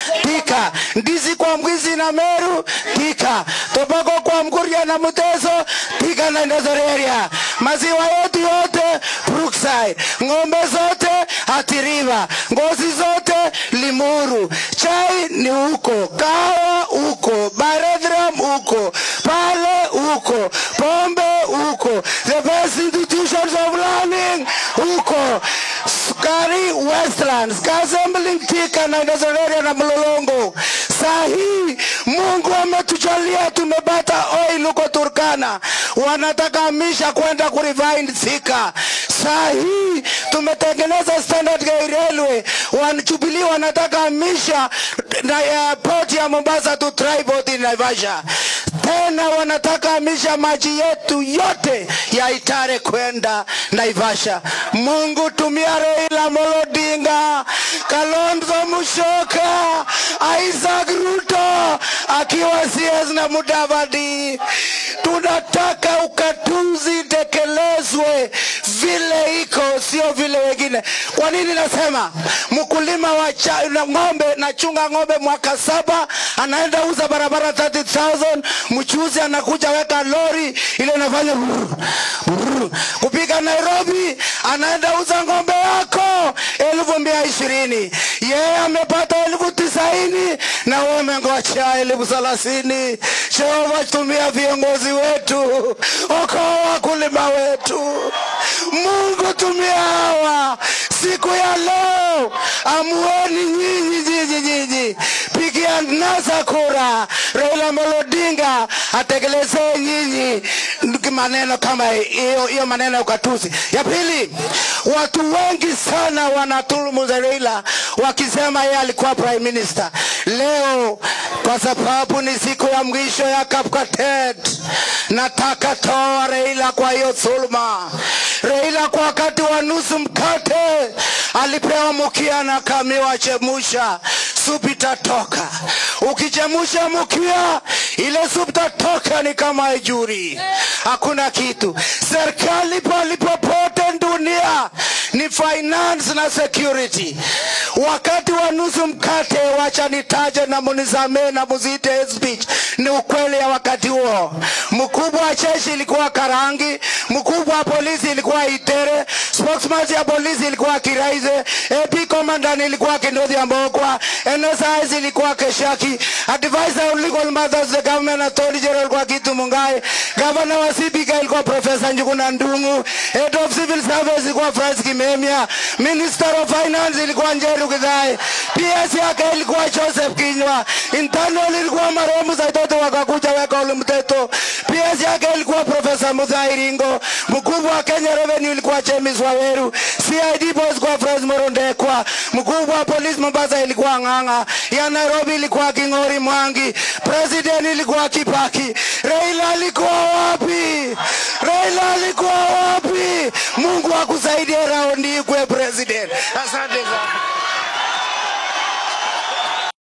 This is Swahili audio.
tika ndizi kwa mwizi na meru tika tobako kwa mkuria na mteso tika na ndozoreria maziwa yetu yote brookside ng'ombe zote atiriva ngozi zote limuru chai ni huko kahawa huko barethram huko pale huko pombe huko the best institutions of learning huko sukari westlands kasembling tika na ndozoreria na mlolongo saa hii mungu ametujalia tumepata oil huko turkana wanataka misha kwenda kurivind thika saa hii tumetengeneza standard gauge railway wanjubilii wanataka misha na ya port ya mombasa to triport in naivasha tena wanataka misha maji yetu yote ya itare kwenda naivasha mungu tumia reila molodinga kalonzo mushoka isaac ruto akiwa cs na mudavadi tunataka ukatuzi tekelezwe vile iko sio vile wengine kwa nini nasema mkulima wa cha, na ng'ombe nachunga ng'ombe mwaka saba anaenda uza barabara 30000 mchuzi anakuja weka lori ile inafanya brrr, brrr. kupika nairobi anaenda uza ng'ombe yako elfu mia ishirini yeye amepata elfu tisaini na wewe umengocha elfu thelathini jehova tumia viongozi wetu okoa wakulima wetu mungu tumia hawa siku ya leo amuoni nyinyi nyinyi nyinyi pigia nasa kura raila Amolo odinga atekelezee nyinyi maneno kama hiyo hiyo maneno ya ukatuzi ya pili watu wengi sana wanatulumu za raila wakisema yeye alikuwa prime minister leo kwa sababu ni siku ya mwisho ya kapkatet nataka toa raila kwa hiyo dhuluma raila kwa wakati wa nusu mkate alipewa mukia na kamiwa chemusha supu itatoka ukichemusha mukia ile supu itatoka ni kama ijuri hakuna kitu serikali palipopote dunia ni finance na security wakati wa nusu mkate wacha nitaje na munisamee na muzite speech ni ukweli ya wakati huo mkubwa wa jeshi ilikuwa karangi mkubwa wa polisi ilikuwa itere spokesman ya polisi ilikuwa kiraize ap commandant ilikuwa kindothi ambokwa nsis ilikuwa keshaki advisor on legal matters the government attorney general ilikuwa kitu mungai governor wa cbk ilikuwa professor njuguna ndungu head of civil service ilikuwa francis kimemia minister of finance ilikuwa njeru githai ps yake ilikuwa joseph kinywa internal ilikuwa marehemu saitoto wakakuja weka ule mteto ps yake ilikuwa profesa muthai ringo mkubwa wa kenya revenue ilikuwa james waweru cid boys kwa fres morondekwa mkubwa wa polisi mombasa ilikuwa ng'ang'a ya nairobi ilikuwa king'ori mwangi president ilikuwa kipaki raila alikuwa wapi raila alikuwa wapi mungu akusaidie raundi ikwe president asante sana